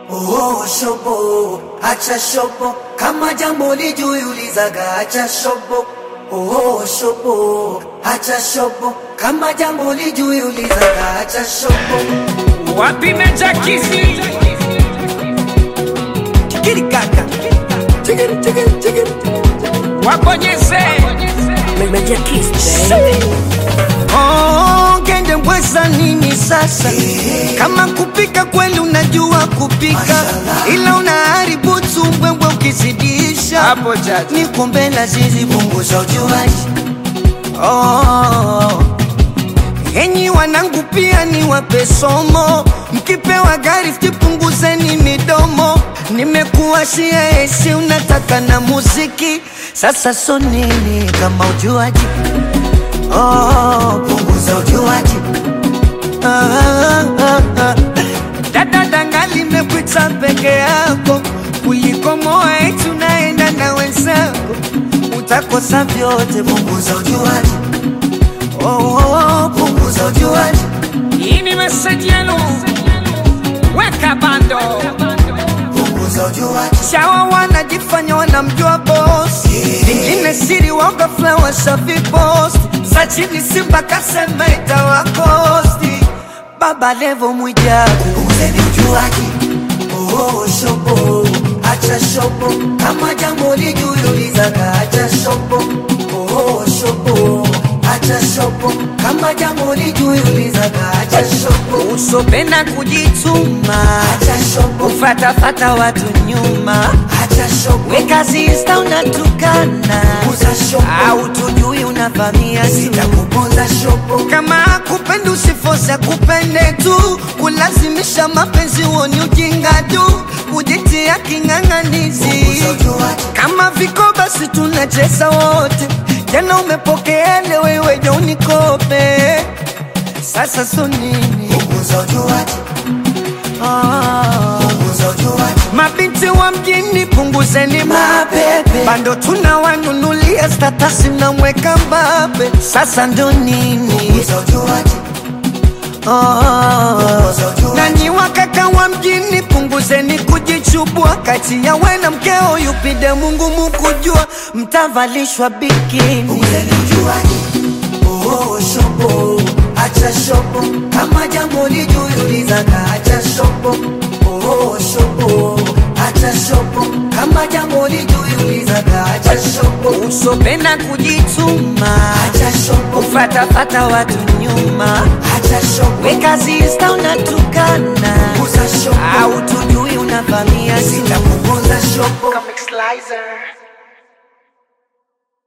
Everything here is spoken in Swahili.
Oh, shobo, acha shobo, kama jambo lijuulizaga, acha shobo. Oh, shobo, acha shobo, kama jambo lijuulizaga, acha shobo. Wapi Meja Kisi? Chikiri kaka, chikiri chikiri chikiri. Wabonyeze. Meja Kiss, baby. Oh, ngende mbweza nini sasa? Kama kupika kweli unajua kupika, ila unaharibu tumbwembwe ukizidisha. Hapo chacha. Niko mbele zizi Punguza ujuaji, Oh, enyi wanangu pia ni wape somo, mkipewa gari punguzeni midomo. Nimekuwashia esi, unataka na muziki, sasa so nini kama ujuaji? Oh, punguza ujuaji, ah, ah, ah. Dada danga limekuita peke yako kuliko moa eti unaenda na wenzako, utakosa vyote. punguza ujuaji, Oh, oh, oh, punguza ujuaji, Hii ni meseji yenu. Weka bando. punguza ujuaji, Shawa wanajifanya wanamjua boss, vingine siri waoga flower shafi post. Sachini Simba kasema itawakosti. Baba Levo Mwijaku punguzeni ujuaji. Oh, shobo, acha shobo, kama jambo lijuulizaga, acha shobo. Oh, shobo, acha shobo, kama jambo lijuulizaga, acha shobo. usopenda kujituma, Acha shobo, ufatafata watu nyuma, acha shobo, wekazi insta unatukana, punguza shobo, au tujui unavamia tu sitakuponza shobo. kama kupenda usifosa kupende tu, kulazimisha mapenzi huoni ujinga tu, kujitia king'ang'anizi. Punguza ujuaji, Kama viko basi tunacheza wote, jana umepokea leo wewe je unikope, sasa so nini? punguza ujuaji, Ah. punguza ujuaji, Mabinti wa mjini punguzeni Mapepe. bando tunawanunulia statasi mnamweka mbabe, sasa ndo nini? punguza ujuaji, Oh. punguza ujuaji. Nanyi wakaka wa mjini punguzeni kujichubua, kati ya we na mkeo yupide Mungu mukujua, mtavalishwa bikini. Punguzeni ujuaji, oh shobo, acha shobo, kama jambo lijuulizaga, acha shobo, oh shobo, acha shobo, kama jambo lijuulizaga, acha shobo, Usopenda kujituma, acha shobo, ufatafata watu nyuma, acha shobo, wekazi insta unatukana, punguza shobo, au tujui unavamia tu sitakuponza shobo. Comic Slicer.